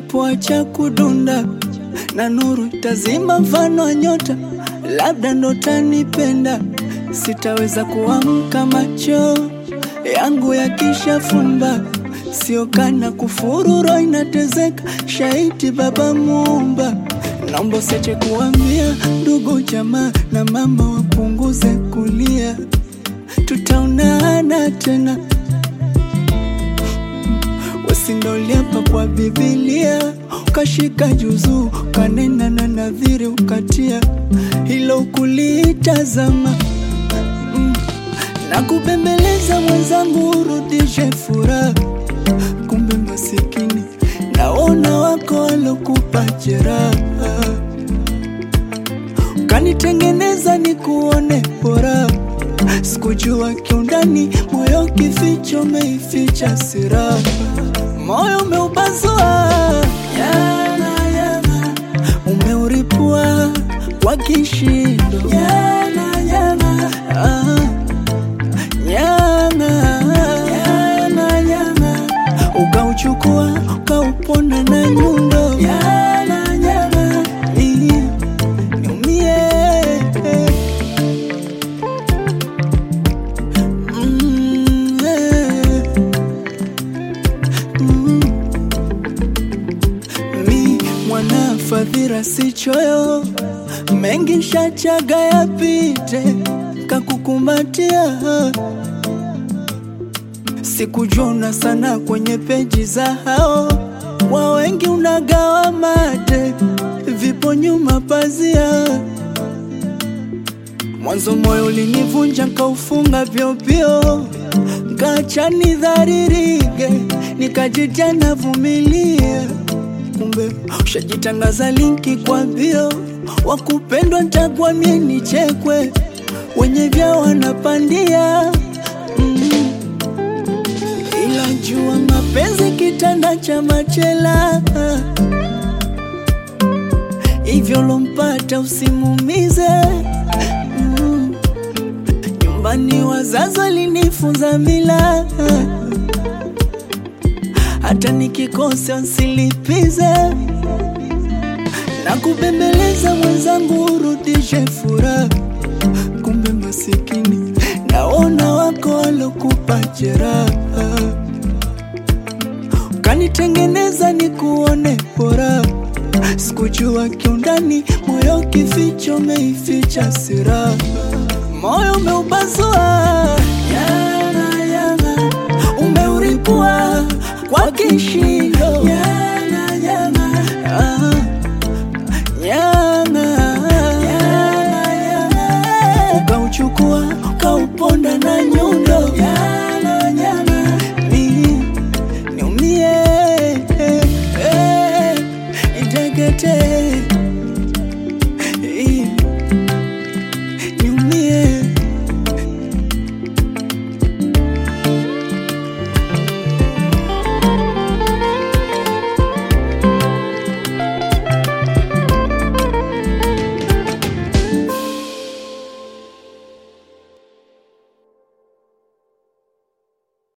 nitakapoacha kudunda na nuru tazima mfano wa nyota, labda ndo tanipenda. Sitaweza kuamka macho yangu yakishafumba, sio kana kufuru, roho inatezeka, shaiti Baba Muumba, naomba usiache kuambia ndugu jamaa na mama wapunguze kulia, tutaonana tena wasindoliapa kwa Biblia, ukashika juzuu, ukanena na nadhiri, ukatia hilo kulitazama mm. na kubembeleza mwenzangu, urudishe furaha. Kumbe masikini naona wako walokupa jeraha, ukanitengeneza nikuone bora Sikujua kiundani moyo kificho umeificha siraha, moyo umeupasua yana yana, umeuripua kwa kishindo yana yana, ah, yana yana yana, ukauchukua ukauponda na nyundo yana yana, ii, niumie Mm, eh. Mm. Mi mwana fadhila si choyo, mengi shachaga yapite, kakukumbatia sikujuna sana kwenye peji za hao wa wengi, unagawa mate, vipo nyuma pazia Mwanzo moyo ulinivunja nkaufunga vyopyo, nkacha nidharirike, nikajitia navumilia. Kumbe ushajitangaza linki kwa mbio, wakupendwa ntakuwa mie nichekwe, wenye vya wanapandia mm. Ila jua mapenzi kitanda cha machela, hivyo lompata usimumize Mm. Nyumbani wazazi walinifunza mila, hata nikikosa nsilipize na kubembeleza mwenzangu, urudishe furaha. Kumbe masikini naona wako walokupa jeraha, ukanitengeneza nikuone bora Sikujua kiundani moyo kificho umeificha siraha, moyo umeupasua yana yana, umeuripua kwa kishindo